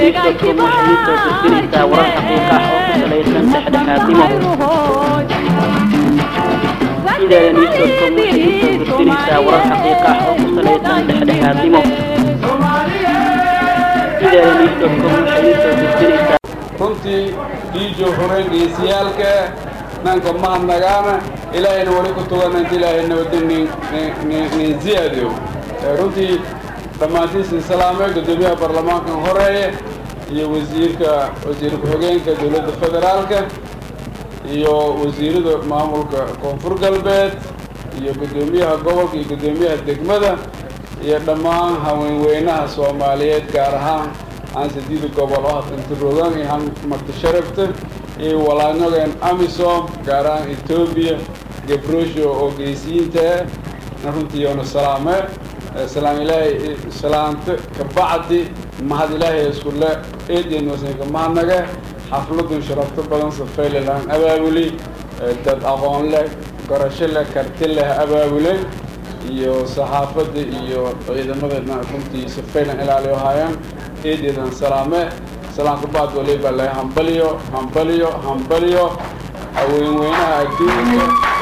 news.com waxay u soo gudbinaysaa warar xaqiiqa ah oo ku salaysan dhexdhexaadnimo idaala news.com waxay u soo gudbinaysaa warar xaqiiqa ah oo ku salaysan dhexdhexaadnimo idaala news.com waxay u soo gudbinaysaa runtii dhiijo hore geesiyaalka nanka mahadnagaana ilaahayna wali ku tugan inta ilaahay nabadda nin ziyaadiyo runtii dhammaantiisin salaame guddoomiyaha baarlamaankan horeeye iyo wasiirka wasiir ku-xigeenka dowladda federaalka iyo wasiirada maamulka koonfur galbeed iyo guddoomiyaha gobolka iyo guddoomiyaha degmada iyo dhammaan haweenweynaha soomaaliyeed gaar ahaan aan sideeda gobol oo hadintirogan iyo han marti sharafta iyo walaanyogeen amisom gaar ahaan etoobiya gabrosho oo geesiyiinta na runtii yoona salaame salaam ilaahay salaamta kabacdi mahad ilaahay iskule eedeen wasanka mahadnaga xafladun sharafto badan safaylelaan abaabuli dad aqoon leh garasho leh karti leh abaabule iyo saxaafadda iyo ciidamada runtii safaylan ilaaliyo haayaan eedeedan salaame salaam kabacd waliba le hambaliyo hambaliyo hambaliyo haweenweynaha adduunka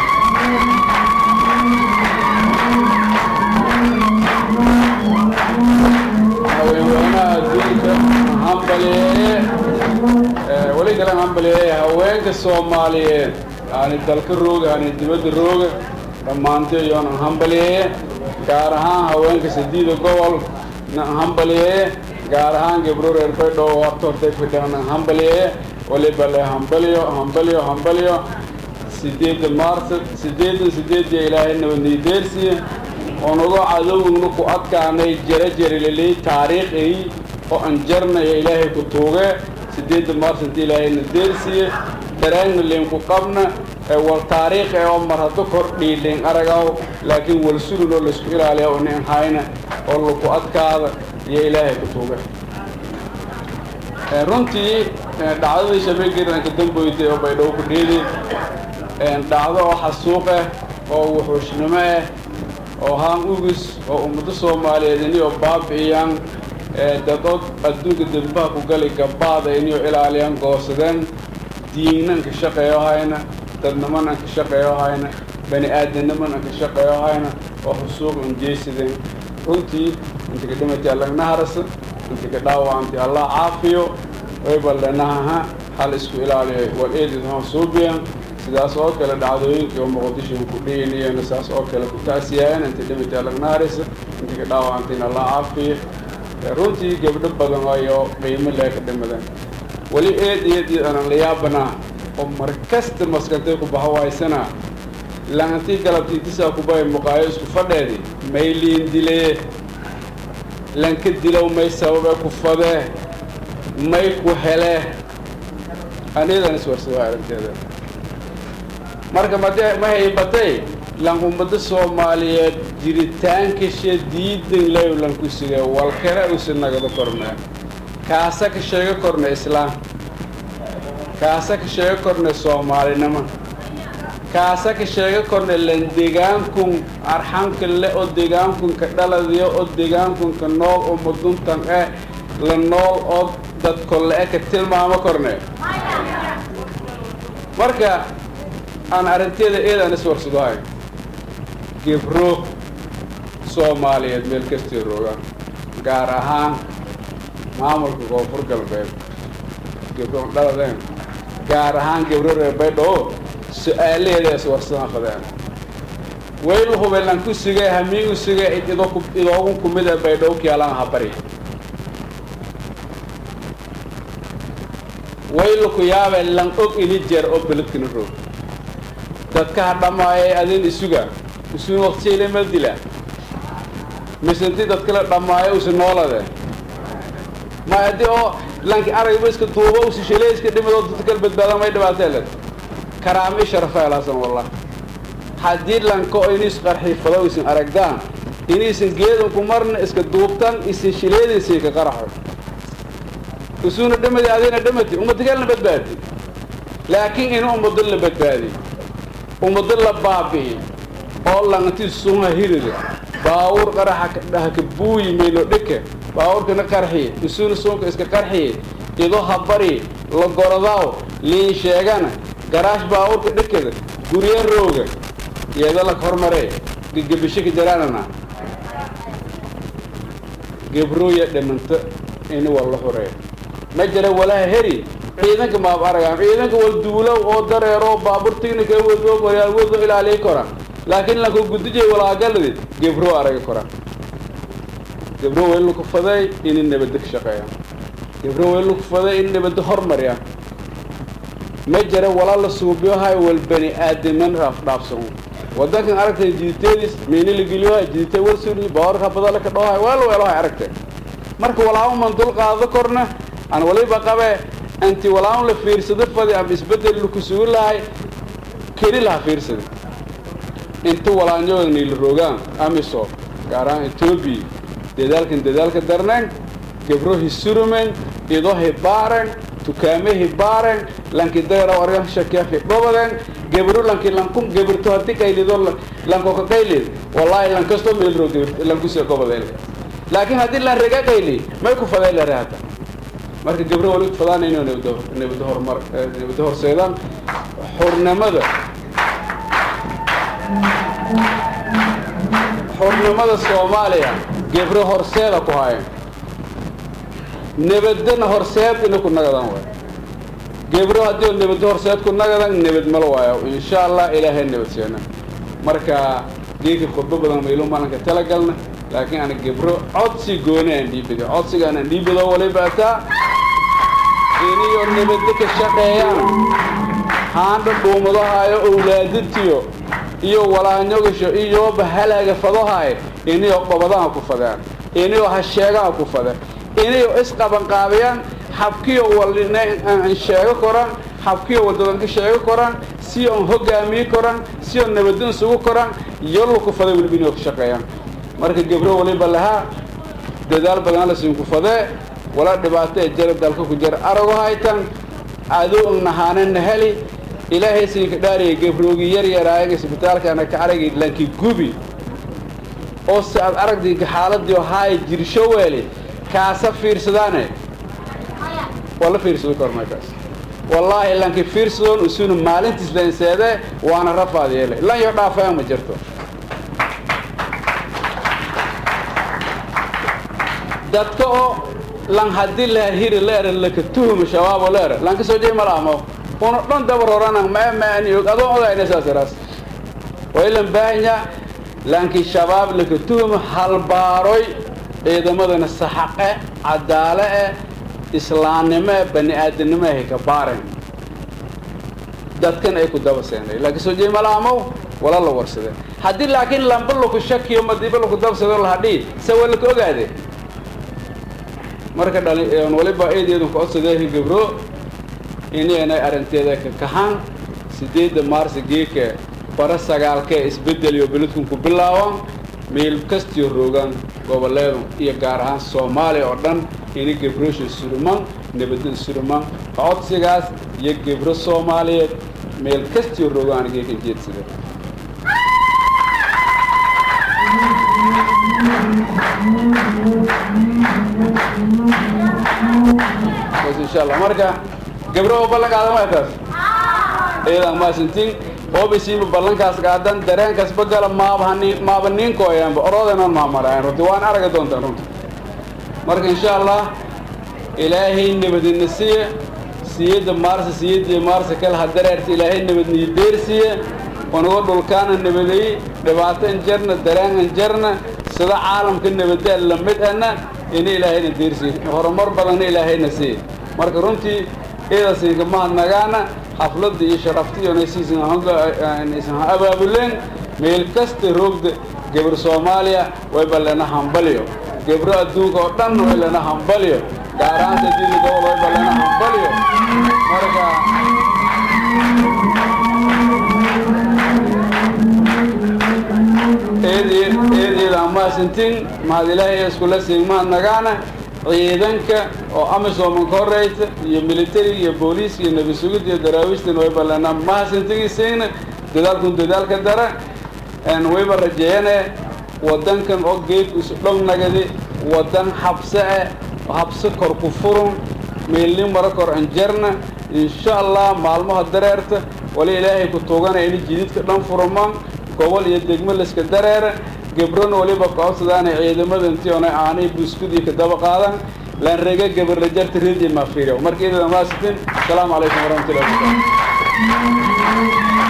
haweenweynaha adduunka hambaliyeeye weli kale hambaliyeeye haweenka soomaaliyeed hani dalka rooga hani dibadda rooga dhammaanto iyoona hambaliyeeye gaar ahaan haweenka sideeda gobol na hambaliyeeye gaar ahaan gabro reer baydhoo horta hortay fidhana hambaliyeeye waliba le hambaliyo hambaliyo hambaliyo sideedda maarsa sideedan sideedii ilaahay nabadnaydeersiye onago cadowgna ku adkaanay jara jarililay taariikhay oo an jarnaya ilaahay ku tuuge sideedda maars inta ilaahayna deersiye dareenna leenku qabna wal taariikh ee oo mar haddo kor dhiidhin aragaw laakiin wal sulun oo laisku ilaaliya oo nin hayna oo laku adkaada iyo ilaahay ku tuuge runtii dhacdadii shabeegeeranka damboytay oo baydhabo ku dheedi dhacdo oo xasuuq ah oo wuxuushnimo ah oo haan ugis oo ummado soomaaliyeed iniyoo baabi'iyaan dadood adduunka dembaha ku gali gabaada iniyoo ilaaliyaan goosadeen diinnan ka shaqeeyo hayna dadnimanan ka shaqeeyo hayna bani aadamnimanan ka shaqeeyo hayna oo xusuuq unjeysadeen runtii inta ka dhimatay allagna harasa inta ka dhaawacantay allah caafiyo wayballenahaha hal isku ilaaliyo wal eedidhan suubiyan sidaas oo kale dhacdooyinkii oo muqdisho ku dhiiniyeen saas oo kale ku taasiyaayeen inta dhimatay allagna harasa inta ka dhaawacantayna allah caafiyo runtii gabdho badan ayo qiimo lee ka dhimadeen weli eed eed eed aanan la yaabanaa oo mar kasta maskantay ku baha waysana laantii galabtiitisaa kubay muqaayo isku fadheedi may liin dilee lanka dilow may sababe ku fadee may ku hele aniyadan iswarsada aragteeda marka made ma haybatay lan ummado soomaaliyeed jiritaankashe diidan lew lan ku sige walkale usi nagado korne kaasa ka sheego korne islaam kaasa ka sheego korne soomaalinimo kaasa ka sheego korne lan degaankun arxanka le oo degaankun ka dhaladiyo oo degaankun ka nool oo muduntan eh la nool oo dadko le-e ka tilmaamo korne marka aan arrinteeda eedaan iswarsado hay gebro soomaaliyeed meel kastii rogaan gaar ahaan maamulka koonfur galbeed gebro dhaladeen gaar ahaan gebro reer baydhoo su-aalaheeda iswarsana fadeen waylu hubelan ku sigay hamiigu sigay idoogun kumid a baydhoo kiyaalan habari waylu ku yaabe lan og ini jeer oo beledkina roog dadka ha dhammaayay adin isuga isun waqtiyayle ma dila mise intii dadkala dhammaayo usi noolade ma haddii oo lanki aragba iska duubo usi shaley iska dhimado dadkala badbaada may dhibaateele karaami sharafa helaasan wallah haddii lanka oo inis qarxiifado isin aragdaan iniisan geedan ku marna iska duubtan isin shileediisii ka qaraxo isuna dhimadi adina dhimati ummadigalna badbaadi laakiin in ummado la badbaadi ummado la baabi'i oo lanti sunha hirida baawur qaraxa haka buuyi maylo dhike baabuurkana qarxiye isuuna suunka iska qarxiye ido habari la gorodaaw liin sheegana garaash baabuurka dhekada guryo rooga iyada la hormare gegabishika jaraanana gebrooya dhimanta ini waa la horeeya ma jira walaha heri ciidanka maab aragaan ciidanka wal duulow oo dareero baabuur tignika wado waryaal wado ilaaliyi koraan laakiin lanka gudijay walaagaladi gebro araga koraan gebro way laku faday inay nabadda ka shaqeeyaan gebro way laku faday in nabadda hormariyaan ma jira walaa la suubiyohay wal bani aadaman dhaafsan wadankan aragtay jiditeedis meeni la geliyohay jidite warsuuli baawarka badala ka dhawahay waa la weelohay aragtay marka walaamu man dul qaado korna aan waliba qabe anti walaamu la fiirsado fadi ama isbedel laku sugi lahay keli laha fiirsada inta walaanyooda niila rogaan amiso gaar ahaan etoobiya dadaalkan dadaalka darneen gebro hisurumen ido hibaaren tukaame hibaaren lanki dayra argan shakiya hidhobaden gebro lanki lankun gebirto haddi qaylido lanko ka qaylid wallahi lankasto meelro lankusee gobodeel laakiin haddii lan rega qayli may ku fadeen lare hadda marka gebro wali fadaan inuu nabado nabado horumar nabado horseedaan xurnimada xurnimada soomaaliya gebro horseeda ku hayan nabadana horseed ina ku nagadan waay gebro haddii oo nabado horseed ku nagadan nabad malo waayo insha allah ilaahay nabad seena marka geedka khudbo badan maylo maalinka talagalna laakiin ana gebro codsi gooni aan dhiibado codsigaan aan dhiibado waliba ataa iniyo nabadda ka shaqeeyaan haandha dhuumadahayo owlaadatiyo iyo walaanyogasho iyoba halaaga fadohaay iniyo dhobadaha ku fadeen iniyo hasheegaha ku fadeen iniyo isqabanqaabiyaan xabkiyo walina aan sheego koran xabkiyo wadadanka sheego koran si on hogaamiye koran si on nabadin sugu koran yollo ku faday weliba inay ka shaqeeyaan marka gebro waliba lahaa dadaal badan la siin ku fadee walaa dhibaato ee jara dalka ku jira arago haytan cadow nahaanana heli ilaahay siinka dhaariya gebroogi yar yaraayaga isbitaalkana ka aragay lanki gubi oo si aad aragdinka xaaladii haay jirsho weeli kaasa fiirsadaane waa la fiirsado kormaykaas wallaahi lanki fiirsadoon usuna maalintiis leenseede waana rafaad yeelay lan yo dhaafayaan ma jirto dadka oo lan haddii la hiri leera laka tuhuma shabaabo leera lanka soo jey malaamo una dhan dabar horana ma maani og adoo odayna saas iraas way lan baahanya lanki shabaab laka tuhuma halbaaroy ciidamadana saxaqe cadaale eh islaamnimo eh bani aadamnimo eh ka baaren dadkan ay ku daba seenay laakiin soo jey malaamo wala la warsade haddii laakiin lamba laku shakiyo madiiba laku dabsado lahadhii se waa laka ogaade marka dhali waliba eedeedan ku codsadee gebro inay arrinteeda ka kahaan sideedda maarsa geeka bara sagaalkee isbeddel iyo beledkun ku bilaaban meel kastiyo roogaan goboleedu iyo gaar ahaan soomaaliya oo dhan ina gebroosha suruman nabadda suruman codsigaas iyo gebro soomaaliyeed meel kastiyo roogaan geekan jeedsida insha allah marka gabro oo ballan qaadan waa taas iyadan maasintiin oobisiiba ballankaas qaadan dareenkaas bagala maabahani maaba ninkooyaanba oroodanan maamarayan runti waan araga doontaan runti marka insha allah ilaahay nabadina siiye siyada maarsa siyadii maarsa kale ha dareerta ilaahay nabadniyo deersiiye unaga dhulkaana nabadeey dhibaato an jarna dareen an jarna sida caalamka nabadee lamid ana ina ilaahayna deersiiye horumar badanna ilaahayna siiye marka runtii iidasiinka mahadnagaana xafladda iyo sharafta iyo naysan ha abaabuleen meel kasta roogda gebr soomaaliya wayba lena hambalyo gebro adduunka oo dhan way lena hambalyo gaar ahaan sadiida gobol wayba lena hambalyo marka eedeeda amaasintin mahad ilaahay iskula siin mahadnagaana ciidanka oo amisoman ka horeysa iyo militariga iyo booliiska iyo nebi sugid iyo daraawiishtan wayba lena mahadsantigiisiina dadaalkun dadaalka dara wayba rajeeyane wadankan oo geedku isu dhog nagadi waddan habse eh habse kor ku furun meelnin mara kor anjarna insha allah maalmaha dareerta wali ilaahay ku tuugana ini jididka dhan furmaan gobol iyo degmo layska dareera gebrona waliba koobsadaan ciidamada intii ona aanay buskudii ka daba qaadan laan rega gabarla jarta redi maafiiriya marka idada maasitin asalaamu calaykum waraxmatullahi wabarakatu